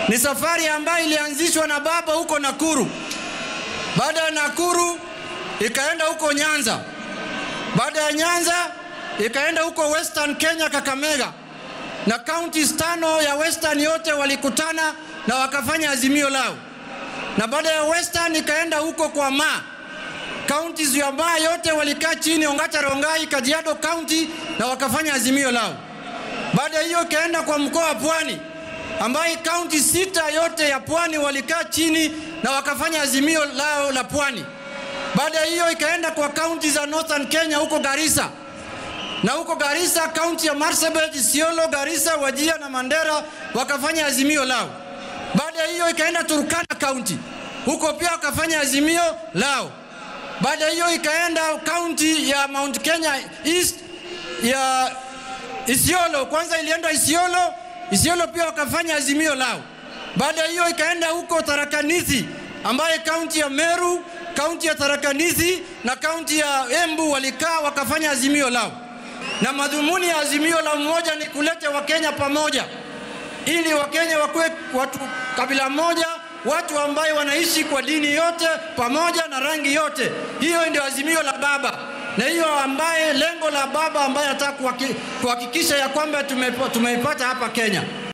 Ni safari ambayo ilianzishwa na baba huko Nakuru. Baada ya Nakuru ikaenda huko Nyanza. Baada ya Nyanza ikaenda huko Western Kenya, Kakamega, na counties tano ya Western yote walikutana na wakafanya azimio lao, na baada ya Western ikaenda huko kwa Ma counties ya Ma yote walikaa chini, Ongata Rongai, Kajiado County, na wakafanya azimio lao. Baada hiyo ikaenda kwa mkoa wa Pwani ambaye kaunti sita yote ya Pwani walikaa chini na wakafanya azimio lao la Pwani. Baada hiyo ikaenda kwa kaunti za Northern Kenya huko Garissa, na huko Garissa kaunti ya Marsabit, Isiolo, Garissa, Wajia na Mandera wakafanya azimio lao. Baada hiyo ikaenda Turkana kaunti, huko pia wakafanya azimio lao. Baada hiyo ikaenda kaunti ya Mount Kenya East ya Isiolo, kwanza ilienda Isiolo, Isiolo pia wakafanya azimio lao. Baada hiyo ikaenda huko Tharakanithi ambaye kaunti ya Meru, kaunti ya Tharakanithi na kaunti ya Embu walikaa wakafanya azimio lao, na madhumuni ya azimio la mmoja ni kuleta Wakenya pamoja ili Wakenya wakuwe watu kabila moja, watu ambaye wanaishi kwa dini yote pamoja na rangi yote. Hiyo ndio azimio la baba, na hiyo ambaye lengo la baba ambaye anataka kuhakikisha ya kwamba tumeipata hapa Kenya.